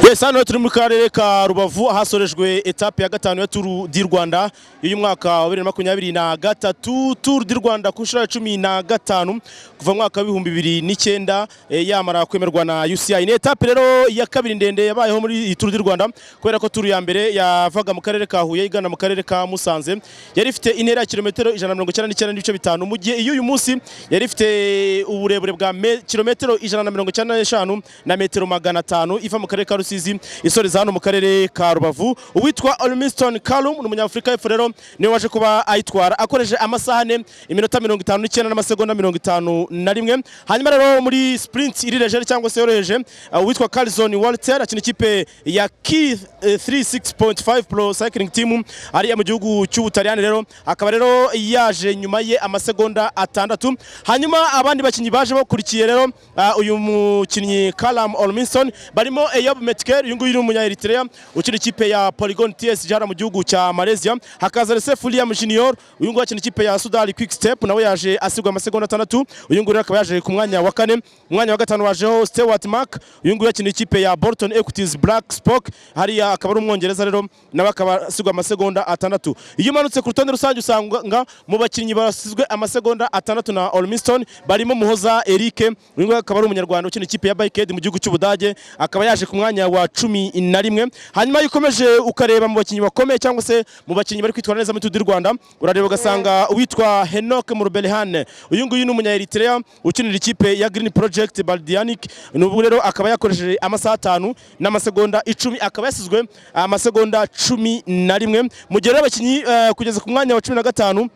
yesi hano turi muri karere ka rubavu ahasorejwe etape ya gatanu ya turu di rwanda y'uyu mwaka wa bibiri na makumyabiri na gatatu turu di rwanda ku nshuro ya cumi na gatanu kuva mu mwaka w'ibihumbi bibiri n'icyenda eh, yamara kwemerwa na uci ni etape rero ya kabiri ndende yabayeho muri iyi turu di rwanda kubera ko turu ya mbere yavaga mu karere ka huye igana mu karere ka musanze yari ifite intera ya kilometero ijana na mirongo icyenda n'icyenda n'ibice bitanu mu gihe iy'uyu munsi yari ifite uburebure bwa me- kilometero ijana na mirongo icyenda n'eshanu na metero magana atanu iva mu karere ka rusizi isoreza hano mu karere ka rubavu uwitwa olmiston calum ni umunyafurika y'epfo rero niwe waje kuba ayitwara akoresheje amasaha ane iminota mirongo itanu n'icyenda n'amasegonda mirongo itanu na rimwe hanyuma rero muri sprint irireje cyangwa se yoroheje uh, uwitwa carlson walter akina ikipe ya key 36.5 pro cycling team ariya mu gihugu cy'ubutaliyani rero akaba rero yaje nyuma ye amasegonda atandatu hanyuma abandi bakinnyi baje bakurikiye rero uh, uyu mukinnyi Callum Olminson barimo Eyob Metkel uyu nguyu ni umunya Eritrea ukina ikipe ya Polygon TS Jara mu gihugu cya Malaysia hakaza Recep William Junior uyu nguyu akina ikipe ya Sudali Quick Step nawe yaje asigwa amasegonda atandatu uyu nguyu rero akaba yaje ku mwanya wa kane mu mwanya wa gatanu wajeho Stewart Mark uyu nguyu akina ikipe ya Bolton Equities Black Spock hariya akaba ari umwongereza rero nawe akaba asigwa amasegonda atandatu iyo umanutse ku rutonde rusange usanga mu bakinnyi basizwe amasegonda atandatu na Olmiston barimo Muhoza Eric uyu nguyu akaba ari umunyarwanda ukina ikipe ya Bike Aid mu gihugu cy'Ubudage akaba yaje ku mwanya wa cumi na rimwe hanyuma iyo ukomeje ukareba mu bakinnyi bakomeye cyangwa se mu bakinnyi bari kwitwara neza muri Tour du Rwanda urareba ugasanga uwitwa Henok Murubelehane uyu nguyu ni umunya Eritrea ukinira ikipe ya Green Project Baldianic n'ubwo rero akaba yakoresheje amasaha atanu n'amasegonda icumi akaba yasizwe amasegonda cumi na rimwe mu gihe rero abakinnyi eh, kugeza ku mwanya wa cumi na gatanu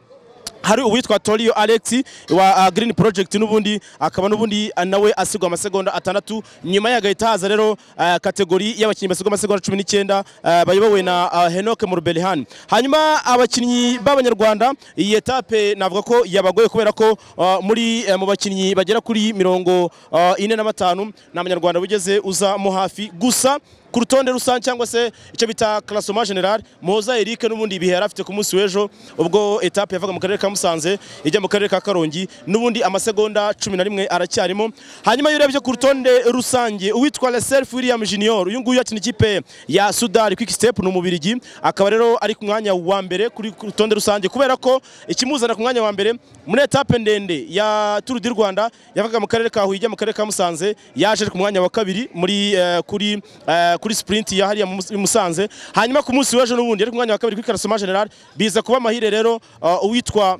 hari uwitwa Tolio Alex wa uh, Green Project n'ubundi akaba n'ubundi uh, nawe asigwa amasegonda atandatu nyuma ye hagahita haza rero uh, kategori y'abakinnyi basigwa amasegonda cumi n'icyenda uh, bayobowe na uh, Henoke Murubelihani hanyuma abakinnyi b'abanyarwanda iyi etape navuga ko yabagoye kubera ko uh, muri uh, mu bakinnyi bagera kuri mirongo uh, ine na batanu ni abanyarwanda bigeze uzamo hafi gusa ku rutonde rusange cyangwa se icyo bita classement general Muhoza Eric n'ubundi ibihe yari afite ku munsi w'ejo ubwo etape yavaga mu karere ka Musanze ijya mu karere ka Karongi n'ubundi amasegonda cumi na rimwe aracyarimo hanyuma iyo urebye ku rutonde rusange uwitwa Leself William Junior uyu nguyu akina ikipe ya Sudari Quick Step ni umubirigi akaba rero ari ku mwanya wa mbere kuri ku rutonde rusange kubera ko ikimuzana ku mwanya wa mbere muri etape ndende ya Tour du Rwanda yavaga mu karere ka Huye ijya mu karere ka Musanze yaje ku mwanya wa kabiri muri eh, kuri eh, kuri sprint ya hariya mu- i Musanze hanyuma ku munsi w'ejo n'ubundi yari ku mwanya wa kabiri kuri Karasoma General biza kuba amahire rero uh, uwitwa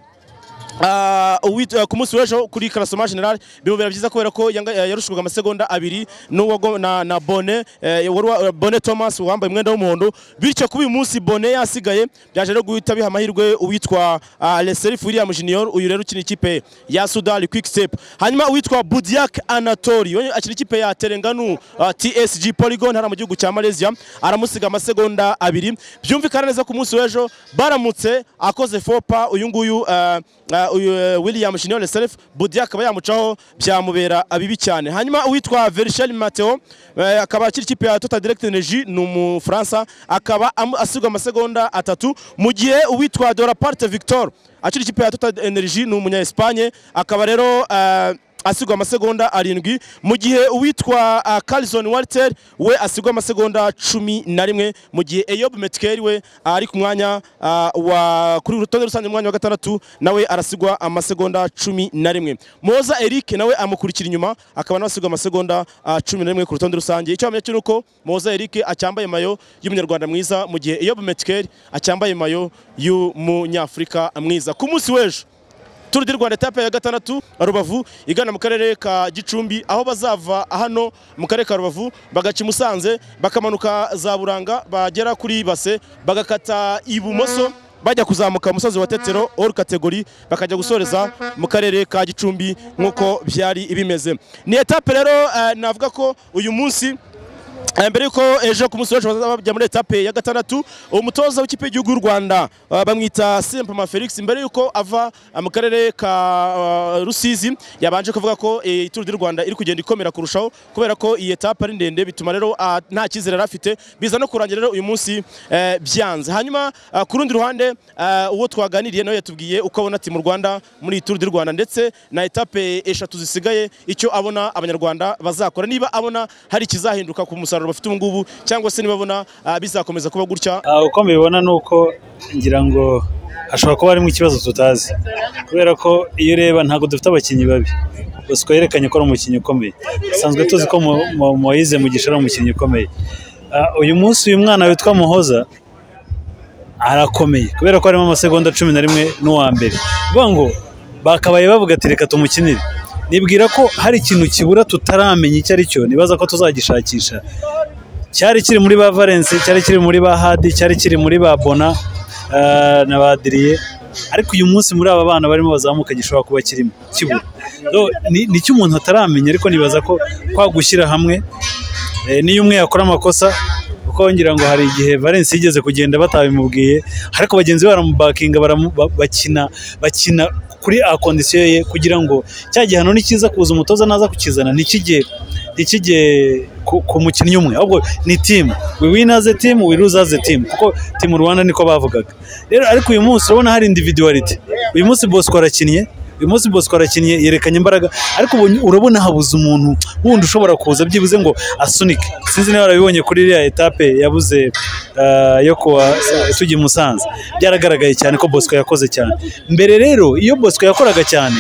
Ah, uwit- eh, ku munsi w'ejo kuri karasoma general bimubera byiza kubera ko yanga- eh, yarushwaga amasegonda abiri n'uwago- na, na bone eh, wari wa- eh, bone thomas wambaye umwenda w'umuhondo bityo kuba uyu munsi bone yasigaye byaje rero guhita biha amahirwe uwitwa ah, leserif william junior uyu rero ukina ikipe ya sudari quick step hanyuma uwitwa budiak anatori we akina ikipe ya terenganu ah, tsg polygon hariya mu gihugu cya malaysia aramusiga amasegonda abiri byumvikana neza ku munsi w'ejo baramutse akoze fopa uyu nguyu eh, eh, uyu, eh, William Junior Self Budi akaba yamucaho byamubera abibi cyane hanyuma uwitwa Verchel Mateo eh, akaba akiri ikipe ya Total Direct Energy ni umufaransa akaba amu- asigwa amasegonda atatu mu gihe uwitwa Doraparte Victor akiri ikipe ya Total Energy ni umunya Espagne akaba rero eh, asigwa amasegonda arindwi mu gihe uwitwa uh, Carlson Walter we asigwa amasegonda cumi na rimwe mu gihe Eyob Metkel we ari ku mwanya uh, wa kuri uru rutonde rusange mu mwanya wa gatandatu nawe arasigwa amasegonda cumi na rimwe Moza Eric nawe amukurikira inyuma akaba nawe asigwa amasegonda uh, cumi na rimwe ku rutonde rusange icyo wamenya cyo ni uko Moza Eric acyambaye mayo y'umunyarwanda mwiza mu gihe Eyob Metkel acyambaye mayo y'umunyafurika mwiza ku munsi w'ejo Tour du Rwanda etape ya gatandatu Rubavu igana mu karere ka Gicumbi aho bazava hano mu karere ka Rubavu bagaca i Musanze bakamanuka za Buranga bagera kuri base bagakata ibumoso bajya kuzamuka umusozi wa Tetero all category bakajya gusoreza mu karere ka Gicumbi nk'uko byari bimeze ni etape rero eh, navuga ko uyu munsi Eh, mbere yuko ejo ku munsi wacu bazajya muri etape ya gatandatu umutoza w'ikipe y'igihugu y'u rwanda ah, bamwita sempama felix mbere yuko ava ah, mu karere ka ah, rusizi yabanje kuvuga ko eh, ituru ry'u rwanda iri kugenda ikomera kurushaho kubera ko iyi etape ari ndende bituma rero ah, nta cyizere yari afite biza no kurangira rero uyu munsi eh, byanze hanyuma ah, ku rundi ruhande ah, uwo twaganiriye nawe yatubwiye uko abona ati mu rwanda muri iyi turu ry'u rwanda ndetse na etape eshatu zisigaye icyo abona abanyarwanda bazakora niba abona hari ikizahinduka ku musaruro umusaruro bafite ubu ngubu cyangwa se nibabona ah, bizakomeza kuba gutya Ah, uko mbibona ni uko ngira ngo hashobora kuba harimo ikibazo tutazi kubera ko iyo ureba ntabwo dufite abakinnyi babi Bosco yerekanye ko ari umukinnyi ukomeye dusanzwe tuzi ko Mo- Mo- Moise Mugisha ari umukinnyi ukomeye Ah, uyu munsi uyu mwana witwa Muhoza arakomeye kubera ko harimo amasegonda cumi na rimwe n'uwa mbere bivuga ngo bakabaye bavuga ati reka tumukinire nibwira ko hari ikintu kibura tutaramenya icyo ari cyo nibaza ko tuzagishakisha cyari kiri muri ba Valence cyari kiri muri ba Hadi cyari kiri muri ba Bona eh, na ba Adrie ariko uyu munsi muri aba bana barimo bazamuka gishobora kuba kirimo kibura So, ni ni cyo umuntu ataramenya ariko nibaza ko kwa gushyira hamwe eh, niyo umwe yakora amakosa kuko ngira ngo hari igihe Valence yigeze kugenda batabimubwiye ariko bagenzi be baramubakinga baramu- ba- bakina bakina kuri a kondisiyo ye kugira ngo cya gihano nikiza kuza umutoza naza kukizana ntikijye ntikijye ku, ku mukinnyi umwe ahubwo ni timu we win as a team we lose as a team kuko timu Rwanda niko bavugaga rero ariko uyu munsi urabona hari individuality uyu munsi Bosco arakinnye uyu munsi Bosco arakinnye yerekanye imbaraga ariko ubu urabona habuze umuntu wundi ushobora kuza byibuze ngo asunike sinzi niba warabibonye kuri iriya etape yabuze ah, yo kuwa tujya i Musanze byaragaragaye cyane ko Bosco yakoze cyane mbere rero iyo Bosco yakoraga cyane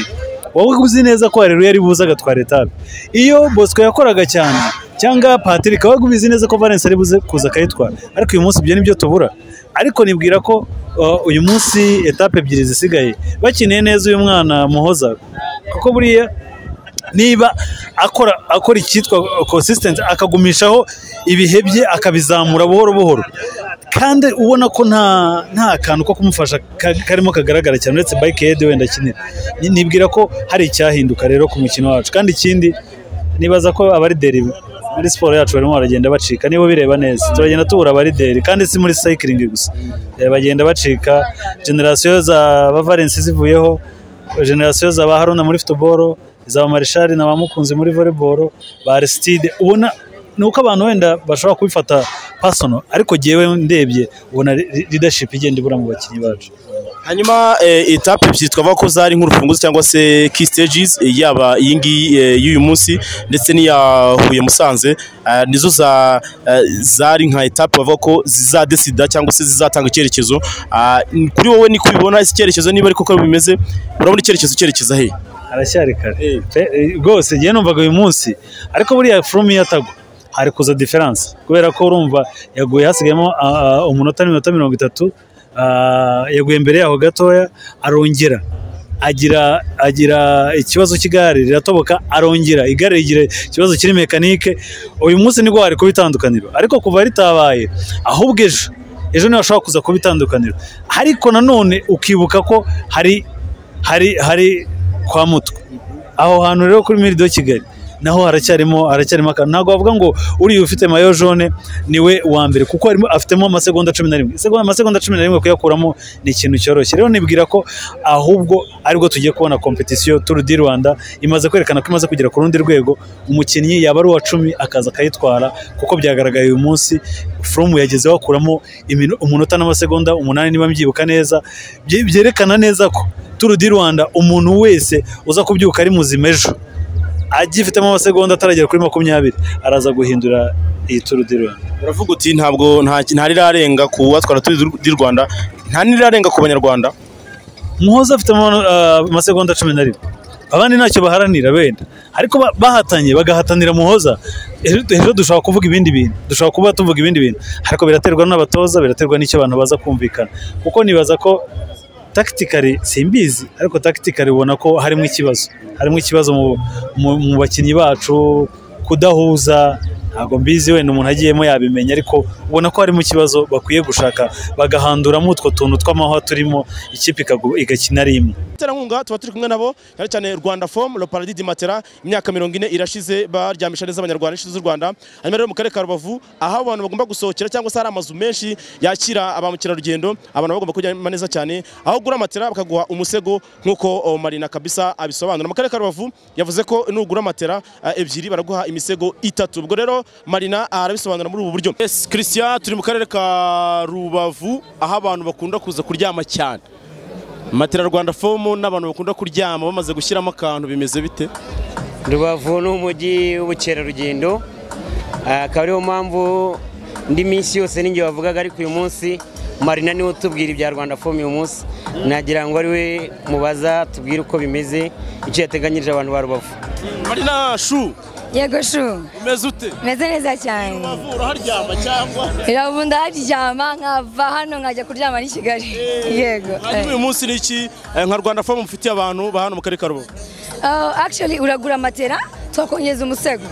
wowe uzi neza ko Haleluya ari buze agatwara etape iyo Bosco yakoraga cyane cyangwa Patrick wowe ubizi neza ko Valence ari buze kuza akayitwara ariko uyu munsi ibyo nibyo tubura ariko nibwira ko uh, uyu munsi etape ebyiri zisigaye bakineye neza uyu mwana muhoza kuko buriya niba akora akora icyitwa consistency akagumishaho ibihe bye akabizamura buhoro buhoro kandi ubona ko nta nta kantu ko kumufasha ka- karimo kagaragara cyane uretse bike yedi wenda akinira Ni- nibwira ko hari icyahinduka rero ku mukino wacu kandi ikindi nibaza ko abarideri muri siporo yacu barimo baragenda bacika niba bireba neza turagenda tubura abarideri kandi si muri sayikiringi gusa Eh, bagenda bacika generasiyo za ba Valence zivuyeho generasiyo za ba haruna muri futuboro za ba marishari na ba mukunzi muri voleboro ba arisitide ubona ni uko abantu wenda bashobora kubifata pasono ariko jyewe ndebye ubona ridashipu igenda ibura mu bakinnyi bacu hanyuma eh, etape ebyiri twavuga ko zari nk'urufunguzo cyangwa se key stages eh, yaba iyi ngiyi eh, y'uyu munsi ndetse n'iya Huye Musanze ah, nizo za eh, zari nka etape bavuga ko zizadesida cyangwa se zizatanga icyerekezo Ah, n- kuri wowe niko ubibona iki cyerekezo niba ariko ko bimeze urabona icyerekezo cyerekeza he aracyari kare Eh. Pe- eh, rwose njyewe numvaga uyu munsi ariko buriya furumu iyo atagwa hari kuza diferanse kubera ko urumva yaguye hasigayemo ah, ah, umunota n'iminota mirongo itatu ah, yaguye mbere yaho gatoya arongera agira agira ikibazo cy'igare riratoboka arongera igare rigira ikibazo kiri mekanike uyu munsi nibwo wari kuba itandukaniro ariko kuva ritabaye ahubwo ejo ejo niho hashobora kuza kuba itandukaniro ariko nanone ukibuka ko hari hari hari kwa mutwe aho hantu rero kuri miridi yo kigali naho haracyarimo haracyarimo akantu ntabwo bavuga ngo uriya ufite mayo jone niwe wa mbere kuko harimo afitemo amasegonda cumi na rimwe Isegonda- amasegonda cumi na rimwe kuyakuramo ni ikintu cyoroshye rero nibwira ko ahubwo aribwo tugiye kubona kompetisiyo turu di rwanda imaze kwerekana ko imaze kugera ku rundi rwego umukinnyi yaba ari uwa cumi akaza akayitwara kuko byagaragaye uyu munsi furumu yagezeho akuramo imino- umunota n'amasegonda umunani niba mbyibuka neza Bye- byerekana neza ko turu di rwanda umuntu wese uza kubyuka ari muzima ejo agifitemo amasegonda ataragera kuri makumyabiri araza guhindura iyi turu di rwanda uravuga uti ntabwo nta nta rirarenga ku batwara turi di Rwanda nta n'irirarenga ku banyarwanda muhoza afite ama- ah, amasegonda cumi na rimwe abandi ntacyo baharanira wenda ariko ba- bahatanye bagahatanira muhoza ejo ejo dushobora kuvuga ibindi bintu dushobora kuba tuvuga ibindi bintu ariko biraterwa n'abatoza biraterwa n'icyo abantu baza kumvikana kuko nibaza ko takitikari simbizi ariko takitikari ubona ko harimo ikibazo harimo ikibazo mu, mu, mu bakinnyi bacu kudahuza ntabwo mbizi wenda umuntu agiyemo yabimenya ariko ubona ko harimo ikibazo bakwiye gushaka bagahanduramo utwo tuntu tw'amahwa turimo ikipe ikagu- igakina ari imwe Terankunga tuba turi kumwe nabo cyane cyane Rwanda Form Le Paradis du Matera imyaka mirongo ine irashize baryamisha neza abanyarwanda n'inshuti z'u Rwanda hanyuma rero mu karere ka Rubavu aho abantu bagomba gusohokera cyangwa se hari amazu menshi yakira ba mukerarugendo abantu bagomba kujyama neza cyane aho ugura matera bakaguha umusego nk'uko oh, Marina Kabisa abisobanura mu karere ka Rubavu yavuze ko nugura matera ah, ebyiri baraguha imisego itatu ubwo rero Marina ah, arabisobanura muri ubu buryo Yes Christian turi mu karere ka Rubavu aho abantu bakunda kuza kuryama cyane matera rwanda fomu n'abantu bakunda kuryama bamaze gushyiramo akantu bimeze bite rubavu ni umujyi w'ubukerarugendo Ah, akaba ariyo mpamvu indi minsi yose ninjye bavugaga ariko uyu munsi marina niwe utubwira ibya rwanda fomu uyu munsi nagira ngo ari we mubaza tubwire uko bimeze icyo yateganyirije abantu ba rubavu marina shu yego shu umeze ute meze neza cyane Rubavu uraharyama cyangwa irabu ndaryama nkava hano nkajya kuryama n'i kigali yego hanyuma uyu munsi ni iki Eh, nka rwanda fomu mufitiye abantu ba hano mu karere ka rubavu Uh, actually uragura matera twakongeza umusego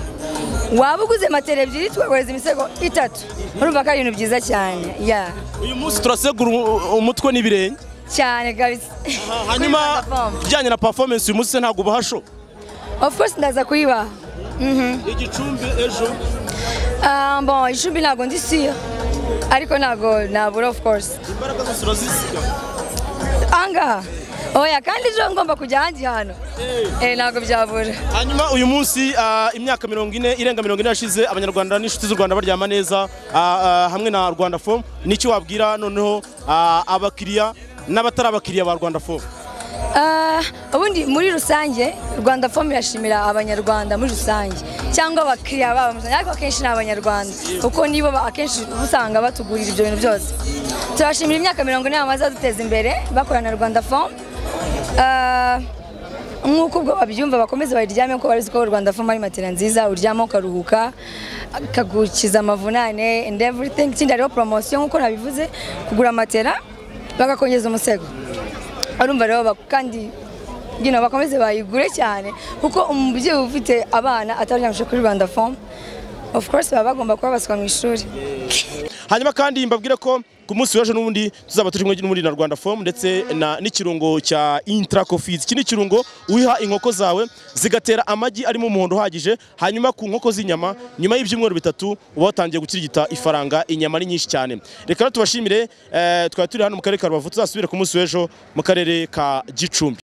waba uguze matera ebyiri tukaguhereza imisego itatu urumva ko ari ibintu byiza cyane ya uyu munsi turasegura umu- umutwe n'ibirenge cyane kabisa hanyuma Kuri Rwanda Fomu. bijyanye na performance uyu munsi se ntabwo ubahasho of course ndaza kuyibaha Mhm. igicumbi ejo Ah, bon icumbi ntabwo ndi siyo ariko ntabwo nabura of course imbaraga zose urazisiga angaha oya kandi ejo ngomba kujya ahandi hantu Eh, ntabwo byabura hanyuma uyu munsi ah, imyaka mirongo ine irenga mirongo ine yashize abanyarwanda n'inshuti z'u rwanda baryama neza ah, ah, hamwe na rwanda fomu n'icyo wabwira noneho ah, abakiriya n'abatari abakiriya ba rwanda fomu Ah, ubundi muri rusange rwanda fomu irashimira abanyarwanda muri rusange cyangwa abakiriya babo muri rusange ariko akenshi ni abanyarwanda kuko nibo ba- akenshi uba usanga batugurira ibyo bintu byose turashimira imyaka mirongo ine bamaze baduteza imbere bakorana na rwanda fomu Ah, nk'uko ubwo babyumva bakomeze bayiryame kuko barizi ko rwanda fomu ari matera nziza uryama ukaruhuka akagukiza amavunane and everything ikindi hariho poromosiyo nk'uko nabivuze kugura matera bagakongeza umusego urumva rero bak- kandi gino bakomeze bayigure cyane kuko umubyeyi ufite abana ataryamishije kuri rwanda fomu of course baba bagomba kuba baswa mu ishuri hanyuma kandi mbabwire ko ku munsi w'ejo n'ubundi tuzaba turi kumwe n'ubundi na rwanda fomu ndetse na- n'ikirungo cya intra cofizi iki ni ikirungo uyiha inkoko zawe zigatera amagi arimo umuhondo uhagije hanyuma ku nkoko z'inyama nyuma y'ibyumweru bitatu uba watangiye gukirigita ifaranga inyama ari nyinshi cyane reka rero tubashimire eh, twari turi hano mu karere ka rubavu tuzasubire ku munsi w'ejo mu karere ka gicumbi